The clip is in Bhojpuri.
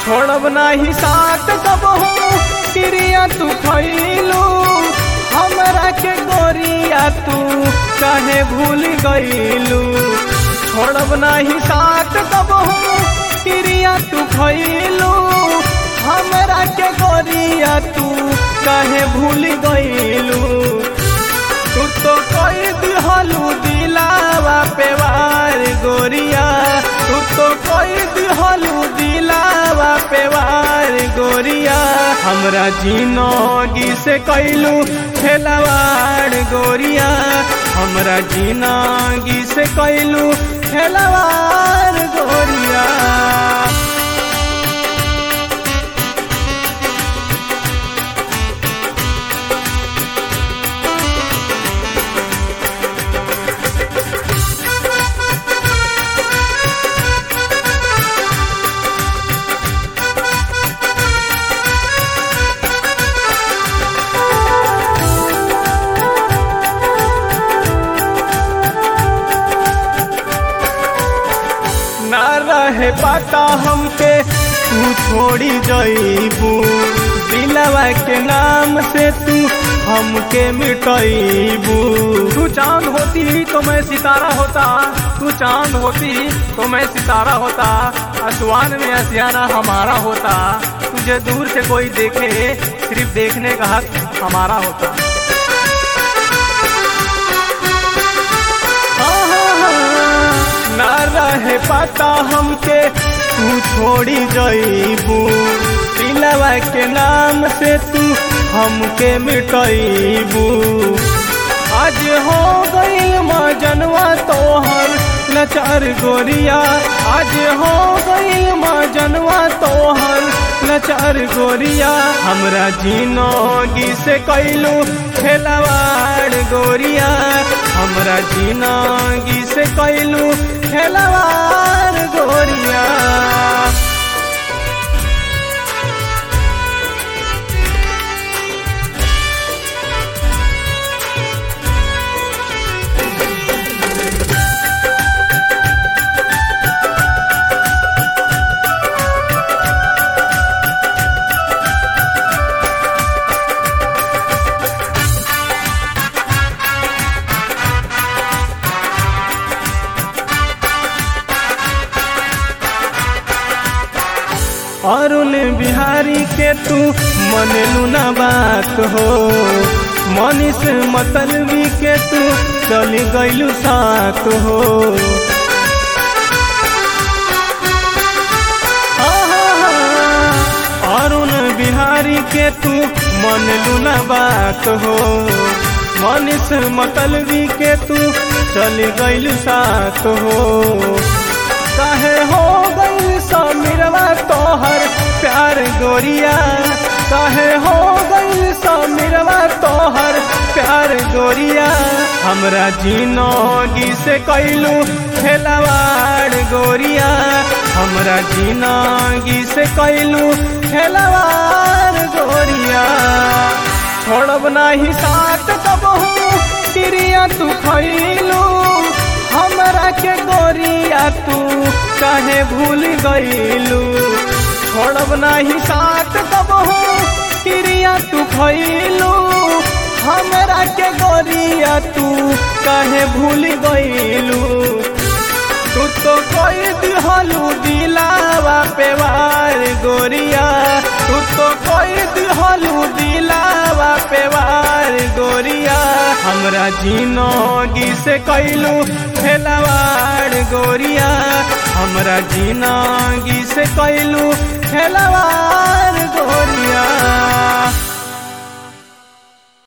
छोड़ब नाही साथ कबहू क्रिया तू खैलू हमरा के गोरिया तू काहे भूल गईलू छोड़ब नाही साथ कबहू क्रिया तू खैलू हमरा के गोरिया तू काहे भूल गईलू तू तो कोई दिहलू दिलावा पे वार गोरिया तू तो कोई दिहलू दिलावा पे वार गोरिया हमरा जिनगी से कैलू खेलवाड़ गोरिया हमरा जिनगी से कैलू खेलवाड़ गोरिया ना रहे पता हमके तू छोड़ी जईबू दिलवा के नाम से तू हमके मिटईबू तू चांद होती तो मैं सितारा होता तू चांद होती तो मैं सितारा होता आसमान में असियाना हमारा होता तुझे दूर से कोई देखे सिर्फ देखने का हक हमारा होता ना रहे पता हमके तू छोड़ी जईबू दिलवा के नाम से तू हमके मिटईबू आज हो गईल जनवा तोहर नचार गोरिया आज हो गईल जनवा तोहर नचार गोरिया हमरा जिनगी से कैलू खेलवाड़ गोरिया हमरा जिनगी से कैलू खेलवाड़ गोरिया अरुण बिहारी के तू मन लूना बात हो मनीष मतलबी के तू चली गईलू साथ हो अरुण बिहारी के तू मन लूना बात हो मनीष मतलबी के तू चली गईलू साथ हो काहे हो गई समीरवा तोहर प्यार गोरिया काहे हो गई समीरवा तोहर प्यार गोरिया हमरा जिनगी से कैलू खेलवाड़ गोरिया हमरा जिनगी से कैलू खेलवाड़ गोरिया छोड़ब नाही साथ कबहू क्रिया तू खैलू हमरा के गोरिया तू काहे भूल गईलू छोड़ब नाही साथ कबहू क्रिया तू खैलू हमरा के गोरिया तू काहे भूल गईलू तू तो कोई दिहलू दिलावा पे वार गोरिया तू तो कोई दिहलू दिलावा पे वार गोरिया हमरा जिनगी से कैलू खेलवाड़ गोरिया हमरा जिनगी से कैलू खेलवाड़ गोरिया